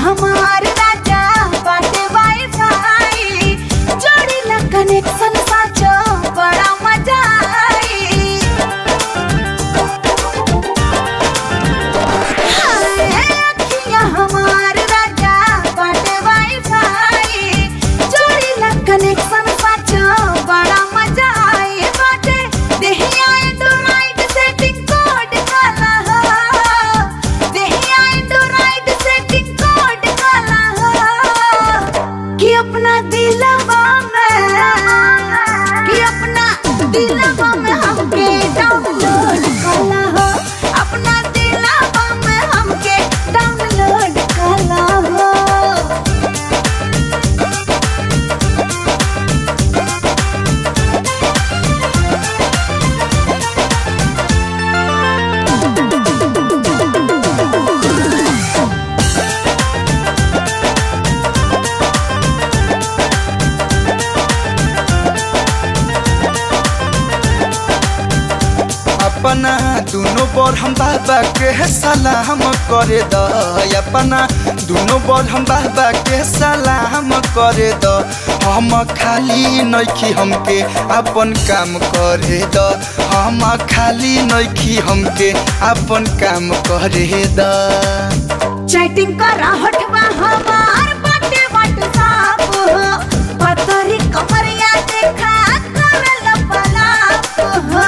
हमार राजा बाटे वाईफाई जोड़ी ला कनेक्शन साचो बड़ा मजा आई हाय अखियां हमार राजा बाटे वाईफाई जोड़ी ला कनेक्शन साचो बड़ा मजा आई बाटे देहिया एंड्रॉइड सेटिंग कोड काला हो देहिया एंड्रॉइड सेटिंग कोड काला हो कि अपना दिलवा में कि अपना दिलवा में हमके डाउनलोड काला हो अपना दिलवा में हमके डाउनलोड काला हो अपना दोनों बर हम बाबा के सलाम करे द अपना दोनों बर हम बाबा के सलाम करे द हम खाली नइखी हमके अपन काम करे द हम खाली नइखी हमके अपन काम करे द चैटिंग करा हटवा हमार बाटे व्हाट्सएप हो पतरी कमरिया देखा करल पलाप हो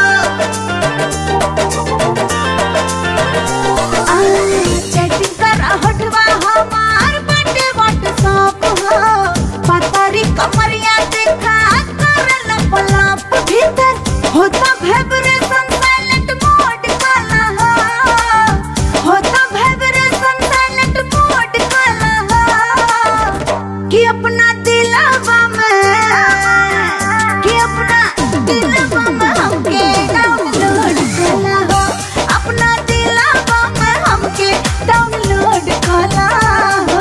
आ, चैटिंग करा हटवा हमार बाटे व्हाट्सएप हो पतरी कमरिया देखा करल पलाप भीतर होता वाइब्रेशन साइलेंट मोड काला हो होता वाइब्रेशन साइलेंट मोड काला हो कि अपना दिलवा में कि अपना दिलवा में हमके डाउनलोड काला हो अपना दिलवा में हमके डाउनलोड काला हो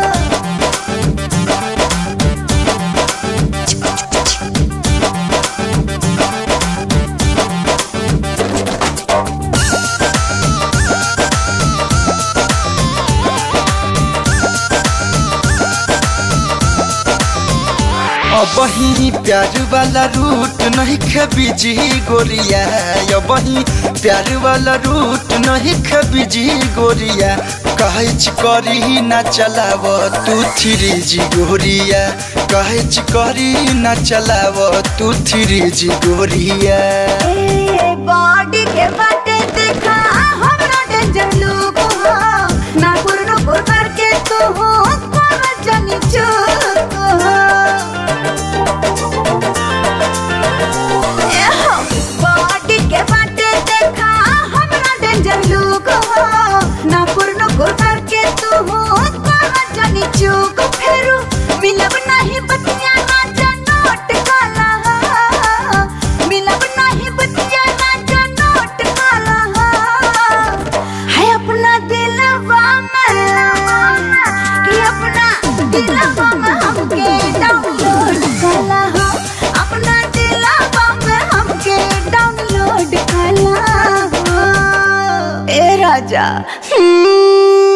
अब ही प्यार वाला रूट नहीं खबीजी गोरिया अब ही प्यार वाला रूट नहीं खबीजी गोरिया कहच करी ना चलाव तू थ्री जी गोरिया कहच करी ना चलाव तू थ्री जी गोरिया ए, बॉडी के बाटे देखा हमरा डेंजर लुक हो नाकुर नुकुर करके तू हो कर जनी चूक हो ए हो, बॉडी के बाटे देखा हमरा डेंजर लुक हो नाकुर नुकुर करके तू हो कर जनी चूक फेरू मिलब नहीं बतिया राजा नोट काला हो मिलब नहीं बतिया राजा नोट काला हो है अपना दिलवा में कि अपना दिलवा में हमके डाउनलोड काला हो अपना दिलवा में हमके डाउनलोड काला हो ए राजा हम्म